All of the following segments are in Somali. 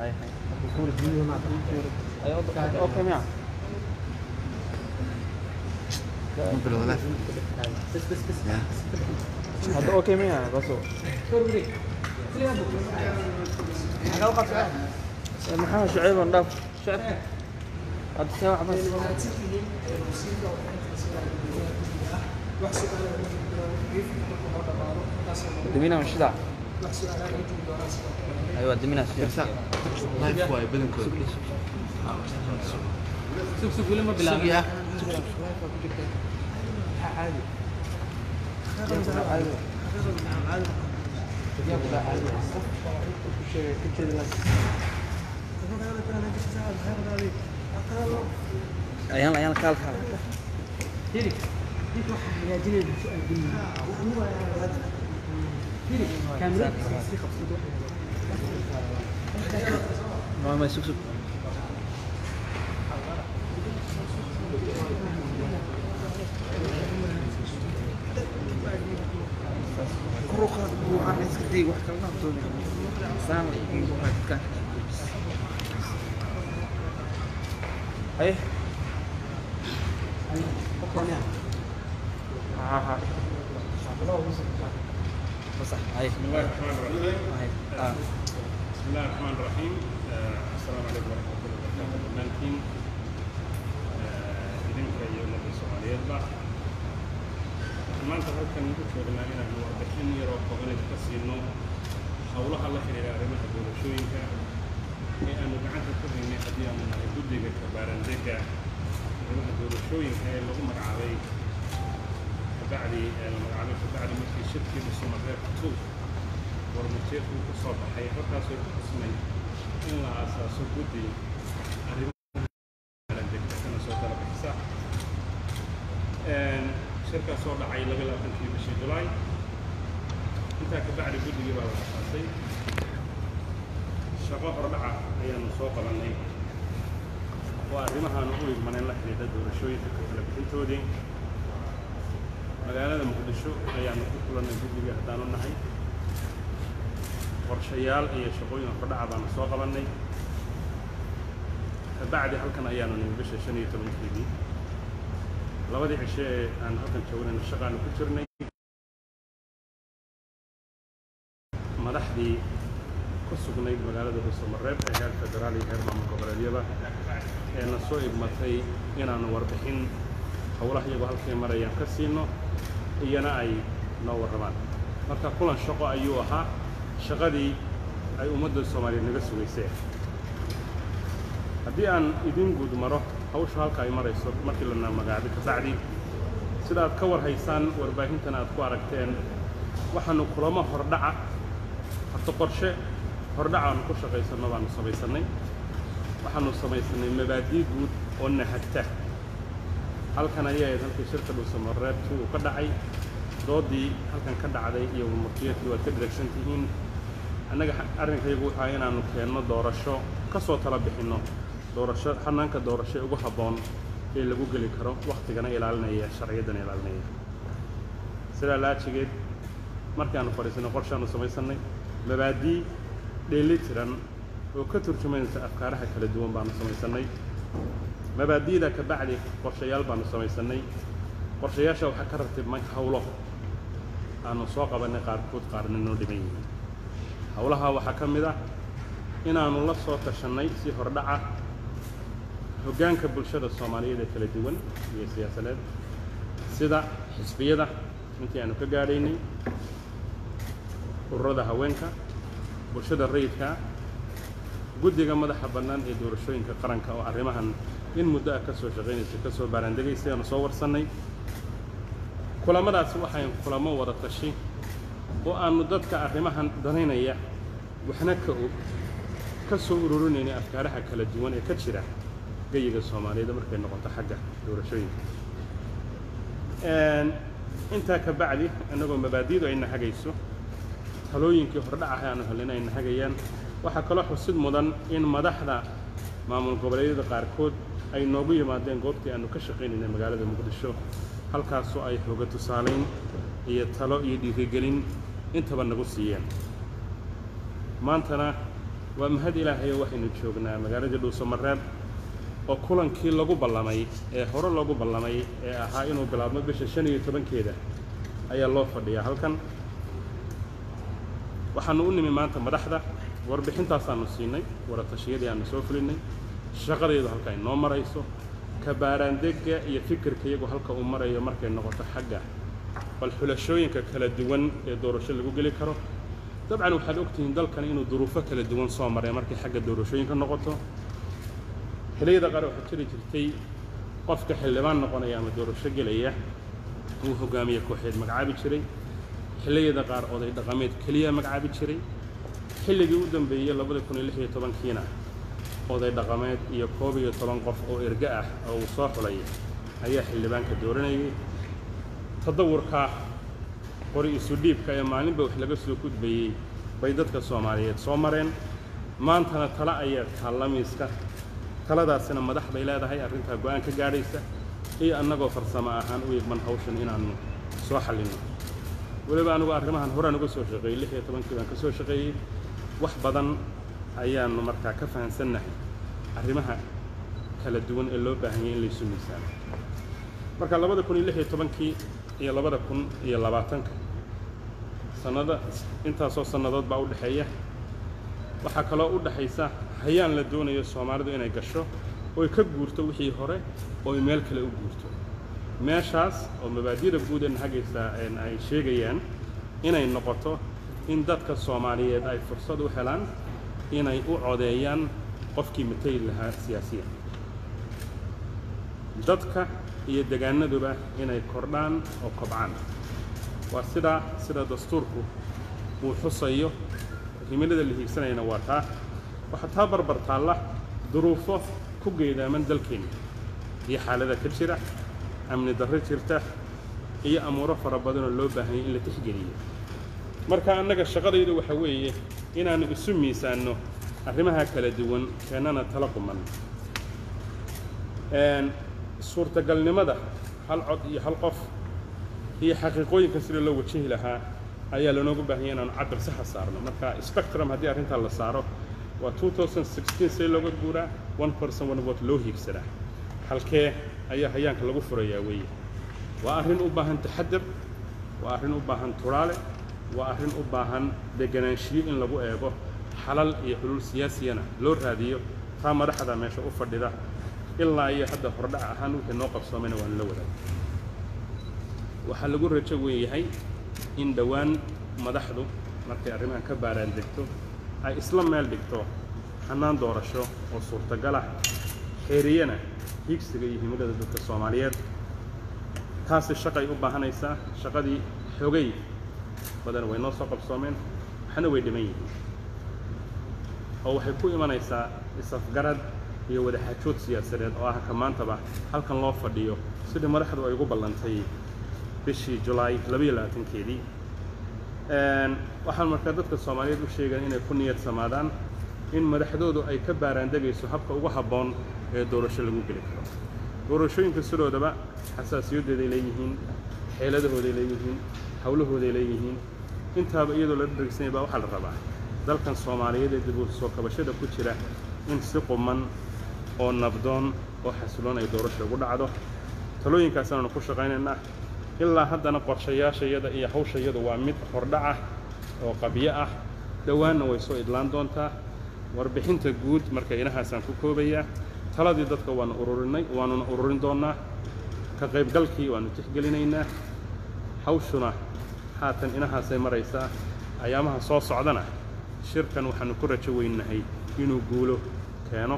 هاي هاي أيوة أوكي معه مو بالغلاف بس بس بس يا هذا أوكي معه بس هو محمد شعيب نضاف شعيب هذا ساعة بس دمينا مش ذا ايوه دمينا كرسا لايف واي بدن كود سوق سوق ولا ما سوق يا ayaan ayaan kaal kaal ما ما سوق سوق كروخات وعن اسكتي واحد كلنا بدوني سام واحد كان ايه ها ها صح هاي بسم الله الرحمن الرحيم هاي اه بسم الله الرحمن الرحيم آه، السلام عليكم ورحمة الله وبركاته dhammaantiin آه، idinka iyo ummadda soomaaliyeedba waxaan maanta halkan ugu joognaa inaanu warbixin yaroo kooban idinka siino howlaha la xiriira arrimaha doorashooyinka ee aanu gacanta ku haynay haddii aanu nahay guddiga kabaarandega arrimaha doorashooyinka ee lagu magacaabay kabacdi ee la magacaabay kabacdi markii shirkii dhusumareebka two warmajeerku ku soo baxay halkaasoo ku xusnay in la aasaaso guddi arrimaha degta kana soo dala bixisa shirkaas soo dhacay laba labaatankii bishii julaay intaa kabacdi guddigii baa la asaasay shaqo hordhaca ayaanu soo qabannay oo arrimahaanu u igmaneen la xidhiidha doorashooyinka ka kala bixintoodii magaalada muqdisho ayaanu ku kulannay guddiga haddaanu nahay qorshayaal iyo shaqooyin hordhaca baanu soo qabannay kabacdi halkan ayaanu nimi bisha shan iyo tobankeedii labadii cishe ee aan halkan joognayna shaqaanu ku jirnay madaxdii ku sugnayd magaalada dhuusamareeb ee heer federaal iyo heer maamul goboleedyada ee na soo igmatay inaanu warbixin howlaha iyagoo halkay marayaan ka siino iyana ay noo warramaan marka kulan shaqo ayuu ahaa shaqadii ay ummadda soomaaliyeed naga sugaysee haddii aan idin guud maro hawsha halka ay marayso markii lana magacaabay kabacdi sida aad ka war haysaan warbaahintan aad ku aragteen waxaanu kulamo hordhaca horta qorshe hordhaca aanu ku shaqaysanno baanu samaysannay waxaanu samaysanay mabaadii guud oo nahagta halkan ayay ahayd halkii shirka dhuusamareebkii uu ka dhacay doodii halkan ka dhacday iyo warmartiyeedkii waad ka direction tihiin annaga arrinkaygu wuxuu ahaa inaannu keenno doorasho ka soo tala bixinno doorasho xanaanka doorasho ee ugu habboon ee lagu geli karo wakhtigana ilaalinaya sharciyaddana ilaalinaya sidaa laajigeed markaannu fadhiisanay qorshaannu samaysannay mabaadii dheeli tiran oo ka turjumaysa afkaaraha kala duwan baanu samaysannay mabaadi'da ka bacdi qorshayaal baanu samaysannay qorshayaasha waxaa ka ratibmay hawlo aanu soo qabannay qaarkood qaarna noo dhiman yihiin howlaha waxaa ka mid ah inaannu la soo tashannay si hordhaca hoggaanka bulshada soomaaliyeed ee kala duwan iyo siyaasadeed sida xisbiyada intii aanu ka gaadhaynay ururada haweenka bulshada rayidka guddiga madaxa bannaan ee doorashooyinka qaranka oo arrimahan in muddo ah ka soo shaqaynaysa ka soo baaraandegaysay aanu soo warsannay kulamadaasi waxay kulamo wada tashi oo aannu dadka arrimahan danaynaya waxna ka og ka soo ururinaynay afkaaraha kala duwan ee ka jira geyiga soomaaliyeed markay noqoto xagga doorashooyinka intaa ka bacdi innagoo mabaadi'du ayna hagayso talooyinkii hordhacaha aanu helina ayna hagayaan waxaa kaloo xusid mudan in madaxda maamul goboleedyada qaarkood ay noogu yimaadeen goobtii aanu ka shaqaynaynay magaalada muqdisho halkaasoo ay hoga tusaalayn iyo talo iyo dhiirigelin intaba nagu siiyeen maantana waa mahad ilaahayo waxaynu joognaa magaaladii dhuusamareeb oo kulankii lagu ballamay ee hore loogu ballamay ee ahaa inuu bilaabmo bisha shan iyo tobankeeda ayaa loo fadhiyaa halkan waxaanu u nimi maanta madaxda warbixintaasaanu siinay waratashiyadii aanu soo fulinay shaqadeedu halka ay noo marayso kabaaraandegga iyo fikirka iyagu halka uu marayo markay noqoto xagga bal xulashooyinka kala duwan ee doorasho lagu geli karo dabcan waxaad ogtihiin dalkan inuu duruufo kala duwan soo maray markay xagga doorashooyinka noqoto xilliyada qaar waxaa jiri jirtay qofka xildhibaan noqonaya ama doorasho gelaya uu hogaamiye kooxeed magacaabi jiray xilliyada qaar oday dhaqameed keliya magacaabi jiray xilligii u dambeeyey labada kun iyo lix iyo tobankiina oday dhaqameed iyo koob iyo toban qof oo erge ah oo uu soo xulay ayaa xildhibaanka dooranayay tadawurka qori isu dhiibka ee maalinba wax laga soo gudbayey bay dadka soomaaliyeed soo mareen maantana tale ayaa taallamiiska taladaasina madax bay leedahay arrintaa go-aan ka gaadhaysa iyo annagoo farsamo ahaan u igman hawshan inaannu soo xallinno weliba anugu arrimahan horaan uga soo shaqeeyey lix iyo tobankii baan ka soo shaqeeyey wax badan ayaannu markaa ka fahansannahay arrimaha kala duwan ee loo baahan yahay in laysu miisaano marka labada kun iyo lix iyo tobankii iyo labada kun iyo labaatanka sannada intaasoo sannadood baa u dhexeeya waxaa kaloo u dhexaysa hayaan la doonayo soomaalidu inay gasho oy ka guurto wixii hore ooy meel kale u guurto meeshaas oo mabaadida guud ee hagaysa ay sheegayaan inay noqoto in dadka soomaaliyeed ay fursad u helaan inay u codeeyaan qofkii matali lahaa siyaasiyan dadka iyo degaanaduba inay kordhaan oo kobcaan waa sidaa sida dastuurku uu xusayo himilada la hiigsanayana waa taa waxaa taa barbar taalla duruufo ku geedaaman dalkeenna iyo xaalada ka jira amni darro jirta iyo amuuro fara badanoo loo baahanyay in la tixgeliyo marka annaga shaqadaydu waxa weeye inaannu isu miisaanno arrimaha kala duwan keennana tala quman suurtagalnimada hal cod iyo hal qof iyo xaqiiqooyinka sida loo wajahi lahaa ayaa lanoogu baahanya inaanu cabir saxa saarno marka spectrum haddii arrintaa la saaro waa see looga guuraa one person one vote loo hiigsadaa halkee ayaa hayaanka lagu furayaa weeye waa arrin u baahan taxadir waa arrin u baahan turaale waa arrin u baahan deganaanshiyo in lagu eego xalal iyo xulul siyaasiyana loo raadiyo taa madaxda meesha u fadhida ilaa iyo hadda hordhac ahaan wixii noo qabsoomayna waanu la wadaag waxaa lagu rajo weeyahay in dhowaan madaxdu markay arrimahan ka baaraan degto ay isla meel dhigto xannaan doorasho oo suurtagal ah xeeriyana hiigsiga iyo himilada dadka soomaaliyeed taasi shaqay u baahanaysaa shaqadii xogay badan way noo soo qabsoomeen waxna way dhiman yihiin oo waxay ku imanaysaa isafgarad iyo wadaxaajood siyaasadeed oo ah ka maantaba halkan loo fadhiyo sidii madaxdu ay ugu ballantay bishii julaay labayo labaatankeedii waxaan markaa dadka soomaaliyeed u sheegaan inay ku niyad samaadaan in madaxdoodu ay ka baaraandegayso habka ugu habboon ee doorasho lagu geli karo doorashooyinka sidoodaba xasaasiyadooday leeyihiin xeeladahooday leeyihiin howlahooday leeyihiin intaaba iyadoo la dhegsanaya baa waxaa la rabaa dalkan soomaaliyeed ee dib u soo kabashada ku jira in si quman oo nabdoon oo xasiloon ay doorasho ugu dhacdo talooyinkaasanaanu ku shaqaynaynaa ilaa haddana qorshayaashayada iyo hawshayadu waa mid hordhac ah oo qabyo ah dhowaanna way soo idlaan doontaa warbixinta guud marka inahaasaan ku koobayaa taladii dadka waanu ururinay waanuna ururin doonnaa ka qaybgalkii waannu tixgelinaynaa hawshuna haatan inahaasay maraysaa ayaamaha soo socdana shirkan waxaannu ku rajo weynahay inuu guulo keeno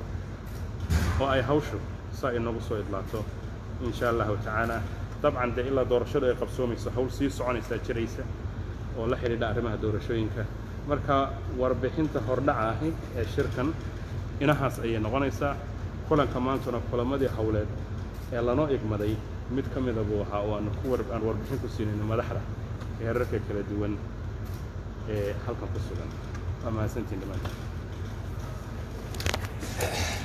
oo ay hawshu saa inagu soo idlaato in sha allahu tacaala dabcan dee ilaa doorashadu ay qabsoomayso hawl sii soconaysaa jiraysa oo la xidhiidha arrimaha doorashooyinka marka warbixinta hordhaca ahi ee shirkan inahaas ayay noqonaysaa kulanka maantuna kulamadii howleed ee lanoo igmaday mid ka mida buu ahaa oo aanu ku aan warbixin ku siinayno madaxda heerarka kala duwan ee halkan ku sugan waa mahadsantiin dhammaantiin